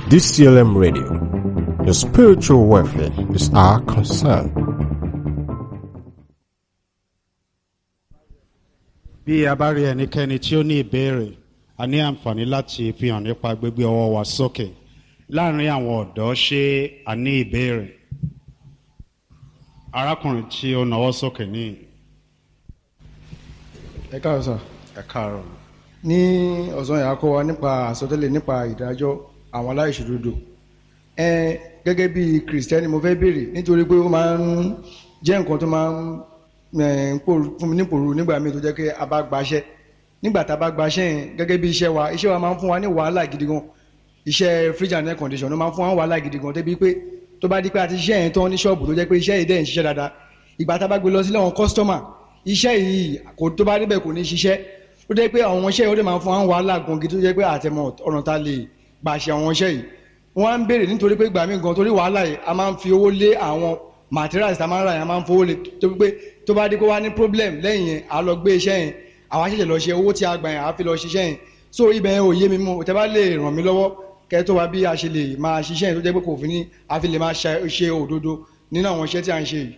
DCLM Radio. Your spiritual welfare is our concern. bí a bá rí ẹnikẹ́ni tí ó ní ìbéèrè a ní àǹfààní láti fi hàn nípa gbígbé ọwọ́ wa sókè láàrin àwọn ọ̀dọ́ ṣé a ní ìbéèrè arákùnrin tí ó nawọ́ sókè ní ẹ káàárọ̀ sà ẹ káàárọ̀ ní ọ̀sán yà á kọ́ wa nípa àsọtẹ́lẹ̀ nípa ìdájọ́ àwọn aláìṣòdodo ẹ gẹ́gẹ́ bí kìrìsìtẹ́nì mo fẹ́ béèrè nítorí pé ó máa ń jẹ́ nǹkan tó máa ń ẹ̀, ń pòrú- fún mi ní pòrú nígbà míì tó jẹ́ pé a bá gbaṣẹ́ nígbà tá a bá gbaṣẹ́ yẹn gẹ́gẹ́ bí iṣẹ́ wa iṣẹ́ wa máa ń fún wa ní wàhálà gidi gan iṣẹ́ fridge and air condition ló máa ń fún wa ní wàhálà gidi gan débi pé tó bá di pé a ti ṣiṣẹ́ yẹn tán ní ṣọ́ọ̀bù tó jẹ́ pé iṣẹ́ yìí dẹ̀ ń ṣiṣẹ́ dáadáa ìgbà tá a bá gbé lọ sílé àwọn kọ́sítọ́mà iṣẹ́ yìí kò tó bá débẹ̀ kò ní ṣiṣẹ́ ó jẹ́ pé àwọn iṣẹ́ yìí ó dẹ̀ máa ń fún wa ní wàhálà gan gidi tó jẹ́ pé àtẹ̀mọ̀ ọ̀nà tá a lè gbà ṣe àwọn iṣẹ́ yìí wọ́n á ń béèrè nítorí pé gbà mí gan torí wàhálà yìí a máa ń fi owó lé àwọn materials tá a máa ń rà yẹn a máa ń fowó lé tó pé tó bá dé kó wá ní problem lẹ́yìn yẹn a lọ gbé iṣẹ́ yẹn àwa ṣẹ̀ṣẹ̀ lọ ṣe owó tí a gbà yẹn a fi lọ ṣiṣẹ́ yẹn so ibẹ̀ yẹn ò yé mi mú tẹ́ bá lè ràn mí lọ́wọ́ kẹ́ tó wá bí a ṣe lè máa ṣiṣẹ́ yẹn tó jẹ́ pé kò fi ní a fi lè máa ṣe ṣe òdodo nínú àwọn iṣẹ́ tí a ń ṣe yìí.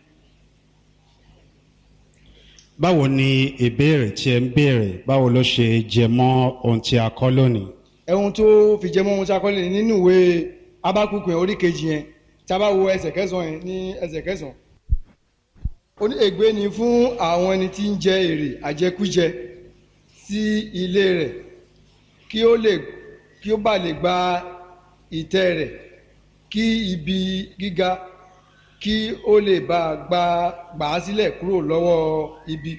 báwo ni ìbéèrè tí ẹ ń béèrè báwo ló ṣe jẹ mọ́ ohun tí a kọ́ lónìí ẹ̀hun tó fi jẹ́ mọ́ ohun tí a kọ́ lé nínú ìwé abákùnkùn yẹn orí kejì yẹn tí a bá wo ẹsẹ̀ kẹsàn-án yẹn ní ẹsẹ̀ kẹsàn-án. ó ní ègbé ni fún àwọn ẹni tí ń jẹ èrè àjẹkújẹ sí ilé rẹ̀ kí ó lè kí ó bá lè gba ìtẹ́ rẹ̀ kí ibi gíga kí ó lè bá gba gbà á sílẹ̀ kúrò lọ́wọ́ ibi.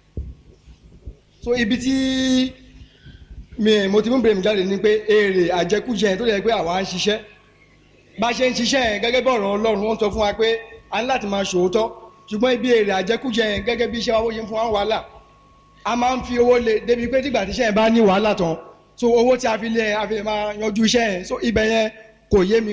so ibi tí mi mo ti mú bèrè mi jáde ní pé èrè àjẹkújẹ yẹn tó yẹ pé àwa ń ṣiṣẹ́ bá a ṣe ń ṣiṣẹ́ yẹn gẹ́gẹ́ bí ọ̀rọ̀ ọlọ́run wọ́n sọ fún wa pé a ní láti máa ṣòótọ́ ṣùgbọ́n ibi èrè àjẹkújẹ yẹn gẹ́gẹ́ bí iṣẹ́ wa bó ṣe ń fún wa wàhálà a máa ń fi owó lé débi pé tígbà tíṣẹ́ yẹn bá ní wàhálà tán so owó tí a fi lé yẹn a fi lè máa yanjú iṣẹ́ yẹn so ibẹ̀ yẹn kò yé mi